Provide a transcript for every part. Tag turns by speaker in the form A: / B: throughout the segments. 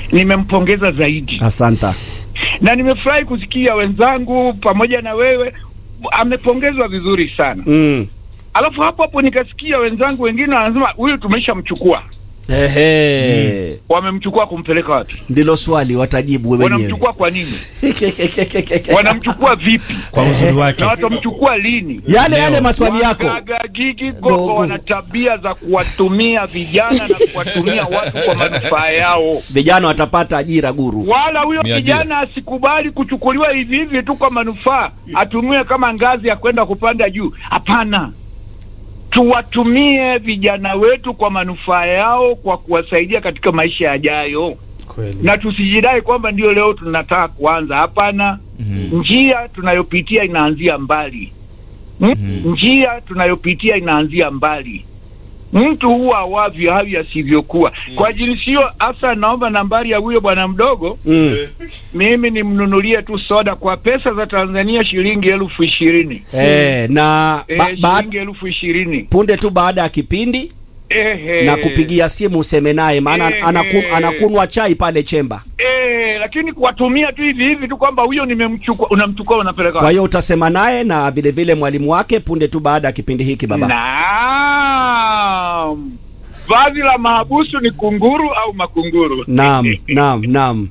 A: nimempongeza zaidi
B: Asanta.
A: na nimefurahi kusikia wenzangu pamoja na wewe amepongezwa vizuri sana.
B: Mm.
A: Alafu hapo hapo nikasikia wenzangu wengine wanasema huyu tumeshamchukua.
B: Ehe.
A: Wamemchukua kumpeleka wapi?
B: Ndilo swali watajibu wewe wenyewe.
A: Wanamchukua kwa nini? Wanamchukua vipi?
C: kwa uzuri wake
A: Na watamchukua lini?
B: Yale yale maswali yako.
A: Wagagagigi
B: Gogo.
A: gogo wana tabia za kuwatumia vijana na kuwatumia watu kwa manufaa yao.
B: Vijana watapata ajira guru.
A: Wala huyo
D: Ni ajira.
A: kijana asikubali kuchukuliwa hivi hivi tu kwa manufaa, atumiwe kama ngazi ya kwenda kupanda juu. Hapana, tuwatumie vijana wetu kwa manufaa yao, kwa kuwasaidia katika maisha yajayo,
C: kweli
A: na tusijidai kwamba ndio leo tunataka kuanza. Hapana, njia tunayopitia inaanzia mbali. Mm, Njia tunayopitia inaanzia mbali. Mtu huwa awavyo havi asivyokuwa. Kwa jinsi hiyo, hasa naomba nambari ya huyo bwana mdogo,
B: Mm.
A: mimi nimnunulie tu soda kwa pesa za Tanzania shilingi elfu ishirini
B: Eh, na
A: Eh,
B: ba, ba,
A: shilingi elfu ishirini
B: punde tu baada ya kipindi
A: Ehe.
B: na kupigia simu useme naye maana
A: Eh,
B: anakun,
A: eh.
B: anakunwa chai pale chemba.
A: Eh, lakini kuwatumia tu hivi hivi tu kwamba huyo nimemchukua, unamchukua unapeleka
B: Kwa
A: wapi?
B: hiyo utasema naye na vile vile mwalimu wake punde tu baada ya kipindi hiki baba.
A: Naam, vazi la mahabusu ni kunguru au makunguru?
B: Naam, naam, naam.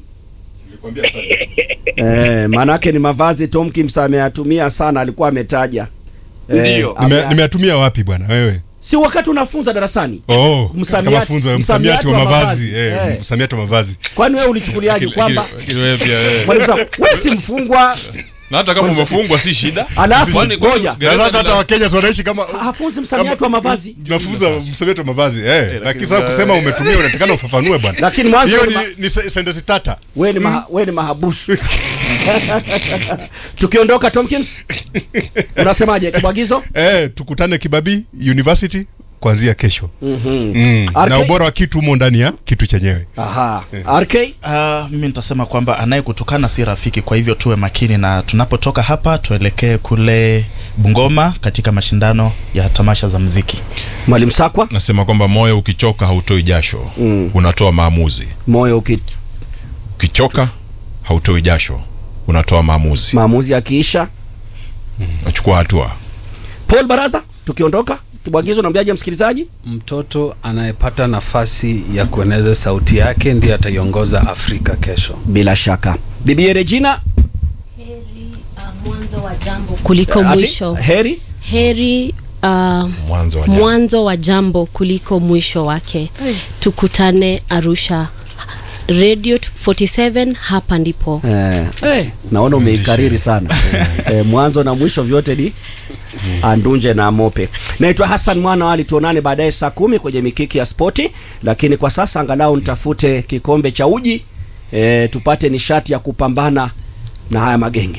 B: Eh, manake ni mavazi Tom Kimsa ameyatumia sana alikuwa ametaja.
A: Ndiyo.
B: ame-
E: Nime- nimeyatumia wapi bwana wewe
B: si wakati unafunza darasani.
E: oh
B: Msamiati-
E: katika mafunzo
B: msamiati
E: msamiati wa
B: wa
E: mavazi
B: mavazi.
E: eh,
B: Eh.
E: msamiati wa mavazi
B: Kwani wewe ulichukuliaje kwamba
D: Lakini wewe pia wewe.
B: mwalimu sasa wewe si mfungwa
D: na hata kama umefungwa si shida
B: Alafu,
D: Kwani- kwani
B: ngoja.
D: gereza
E: Sasa hata
D: lina-
E: wakenya si wanaishi kama
B: hafunzi msamiati wa mavazi.
E: tunafunza msamiati wa mavazi eh lakini sasa kusema umetumia unatakana ufafanue bwana
B: Lakini mwanzo
E: hiyo
B: ni
E: ni,
B: ma-
E: ni se- sentence tata
B: Wewe ni maha, wewe ni mahabusu. Tukiondoka Tomkins, unasemaje kibwagizo?
E: eh tukutane kibabii university kuanzia kesho mm.
B: RK?
E: na ubora wa kitu humo ndani ya kitu chenyewe
B: Aha. RK
C: Ah, mimi nitasema kwamba anayekutukana si rafiki, kwa hivyo tuwe makini, na tunapotoka hapa tuelekee kule Bungoma katika mashindano ya tamasha za mziki.
B: Mwalimu Sakwa,
D: nasema kwamba moyo ukichoka hautoi jasho unatoa maamuzi
B: moyo uki
D: ukichoka hautoi jasho unatoa maamuzi
B: maamuzi yakiisha.
D: unachukua hatua
B: Paul Baraza, tukiondoka kibwagizo, nambiaje msikilizaji?
F: Mtoto anayepata nafasi ya kueneza sauti yake ndiye ataiongoza Afrika kesho.
B: Bila shaka. Bibi Regina,
G: Heri uh, mwanzo wa jambo kuliko
B: ati,
G: mwisho.
B: heri
G: Heri uh,
D: mwanzo wa jambo.
G: mwanzo wa jambo kuliko mwisho wake. Tukutane Arusha. Radio 47 hapa ndipo.
B: eh, eh, naona umeikariri sana eh, mwanzo na mwisho vyote ni andunje na mope. Naitwa Hassan Mwana wali, tuonane baadaye saa kumi kwenye mikiki ya spoti, lakini kwa sasa angalau nitafute kikombe cha uji eh, tupate nishati ya kupambana na haya magenge.